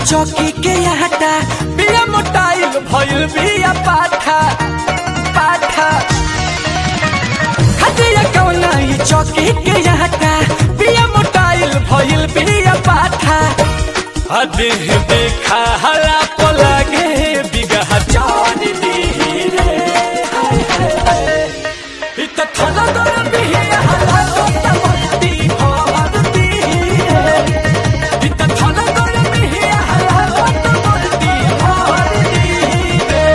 चौकी के आटा बिया मोटाइल भइल बिया पाठा पाठा हटिया कौना ई चौकी के आटा बिया मोटाइल भइल बिया पाठा अदेह देखा हला पलागे बिगह चार दी रे हाय हाय हाय इत थला दर बिया हला तो तमती भारती रे इत थला दर बिया हला तो तमती भारती रे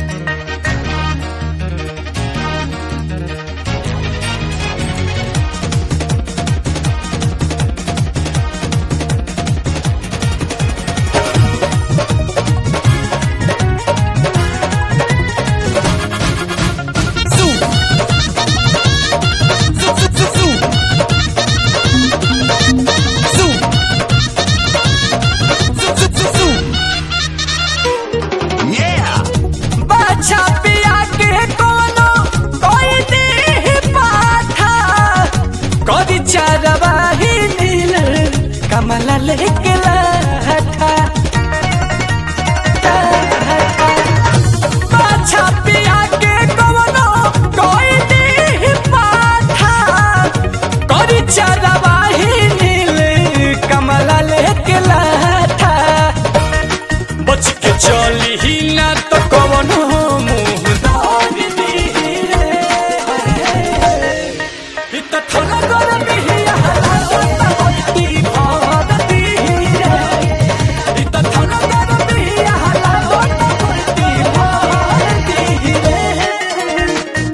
बाछा पिया के कोनो कोई नहीं पाथा कदी चारवा ही नील कमला लेके लाठा बाछा पिया के कोनो कोई नहीं पाथा कदी चारवा ही नील कमला लेके लाठा बच के चली ही ना तो कवनो मुंह दाग दी रे इत थोड़ा गरम ही हला बत्ती भारती रे इत थोड़ा गरम ही हला बत्ती भारती रे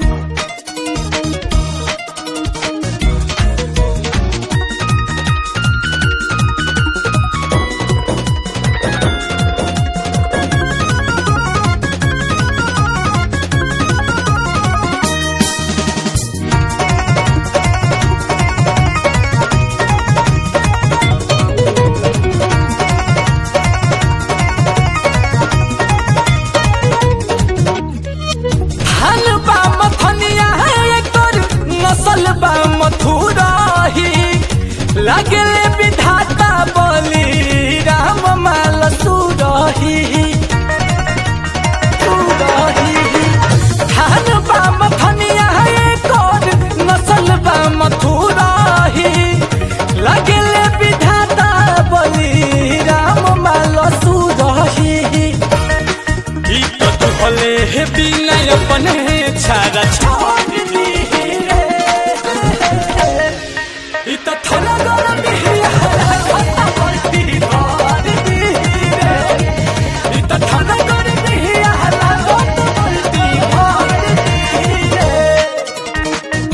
धान बा मथनिया एकर नसल बा मथुराही लगले विधाता बोली राम माल सुरही सुरही धान बा मथनिया एकर नसल बा मथुराही लगले विधाता बोली राम माल सुरही ई तो दुहले हे बिना अपने छाड़ा छोड़ दी रे ई तो थोड़ा गरम ही हला पलटी मार दी रे ई तो थोड़ा गरम ही हला पलटी मार दी रे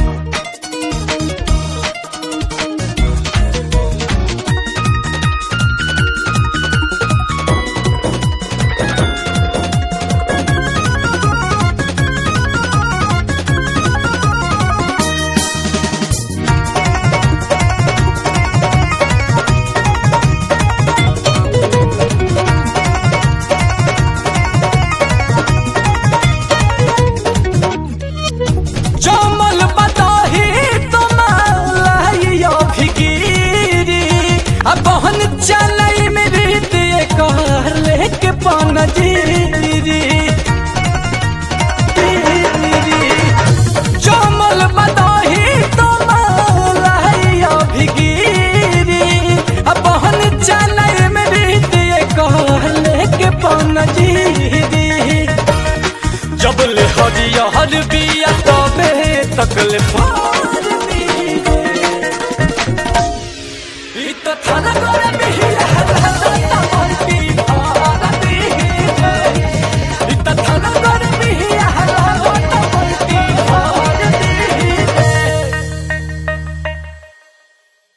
जमल बताही तुम्हारा फिकीरी अब बहन चलई में रीत कर लेके पन जीरी जमल बताही तुम्हारा फिकीरी अब बहन चलई में रीत कर लेके पन जीरी जबले हरियर बिया तबे तकले पार दी रे। ई त थाना करे